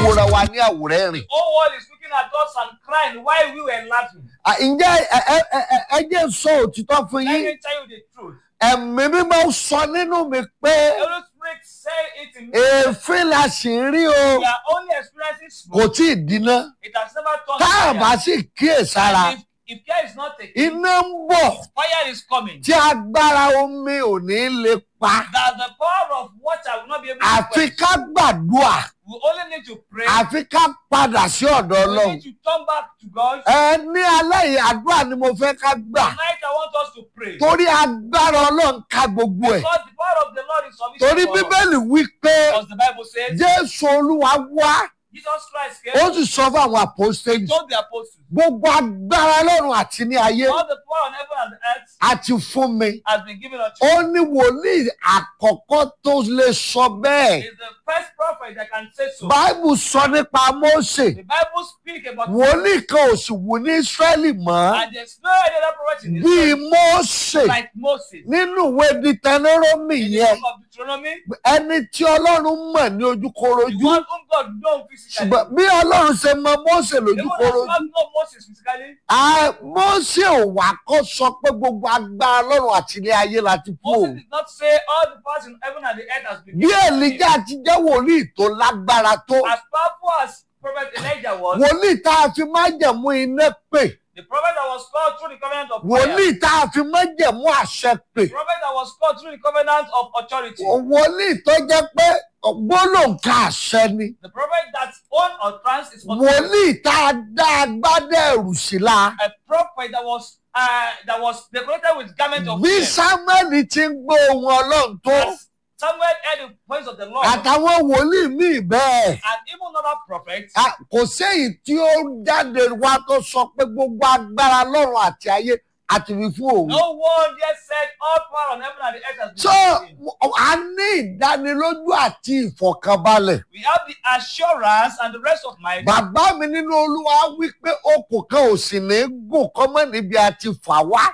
wòra wa ní àwòrán ẹ̀rìn. The whole world is looking at us and crying while we were laughing. À, ǹjẹ́ ẹ ẹ ẹ ẹ- ẹ jẹ́ n sọ òtítọ́ fún Let yín me tell you the truth. ẹ̀mí mímọ́ sọ nínú mi pé The Holy Spirit said it in me. èéfín la sì ń rí o We are only experiencing kò smoke. tí ì dínà It has never turned tá a bá fire. sì kíyèsára If, if care is not taken, iná ń bọ̀ fire is coming. tí agbára omi ò ní lè pa That the power of water will not be able to àfi quench. ká gbàdúrà We only need to pray. àfi ká padà sí ọ̀dọ̀ We ọlọ́run need to turn back to God. ẹ ní alẹ́ yìí àdúrà ni mo fẹ́ ká gbà Tonight I want us to pray. torí agbára ọlọ́run ká gbogbo ẹ̀ Because the power of the Lord is torí sufficient for us. bíbélì wí pé Because the Bible says jésù olúwa wá Jesus Christ ó came, sì sọ fún àwọn àpòstélì told the apostles, gbogbo agbára ọlọ́run àti ní ayé all the power on heaven and earth àti fún mi has been given unto ó you. ní wòlíì àkọ́kọ́ tó lè sọ bẹ́ẹ̀ He's the first prophet that can say so. báìbù sọ nípa mósè The Bible speaks about wòlíì kan ò sì wù ní ísírẹ́lì mọ́ and there's no any other prophet in bíi Israel mósè like Moses. nínú ìwé dìtẹ́nẹ́rọ́mì In the yẹn book of Deuteronomy, ẹni tí ọlọ́run mọ̀ ní the ojúkorojú one whom God knows physically. ṣùgbọ́n bí ọlọ́run ṣe mọ mósè Even as lójúkorojú God knows Moses physically, Ah, Mósè ò wá kọ́ sọ pé gbogbo agbára lọ́run àti ilé ayé láti fún Moses òun. did not say all the powers in heaven and the earth has been Bí given to him. Èlíjà ti jẹ́ wòlíì tó lágbára tó, As powerful as Prophet Elijah was, wòlíì tá a fi májẹ̀mú iná pè, the prophet that was called through the covenant of fire, wòlíì tá a fi májẹ̀mú àṣẹ pè, the prophet that was called through the covenant of authority, wòlíì tó jẹ́ pé gbólóǹkà àṣẹ ni, the prophet that own utterance is authority, wòlíì tá a dá agbádá ẹ̀rù sí la. a prophet that was uh, that was decorated with garment of Bí fear. Sámúẹ́lì ti ń gbọ́ ohun Ọlọ́run tó, As Samuel heard the voice of the Lord, àtàwọn wòlíì míì bẹ́ẹ̀. and even other prophets, A- kò séyìí tí ó jáde wá tó sọ pé gbogbo agbára lọ́run àti ayé àti fi fún òun. no one yet said all power on heaven and the earth has been so given to him. a ní ìdánilójú àti ìfọ̀kànbalẹ̀. We have the assurance and the rest of my bàbá mi nínú olúwa wí pé okùn kan ò sì ní gùn kọ́mọ́ níbi àti fà wá.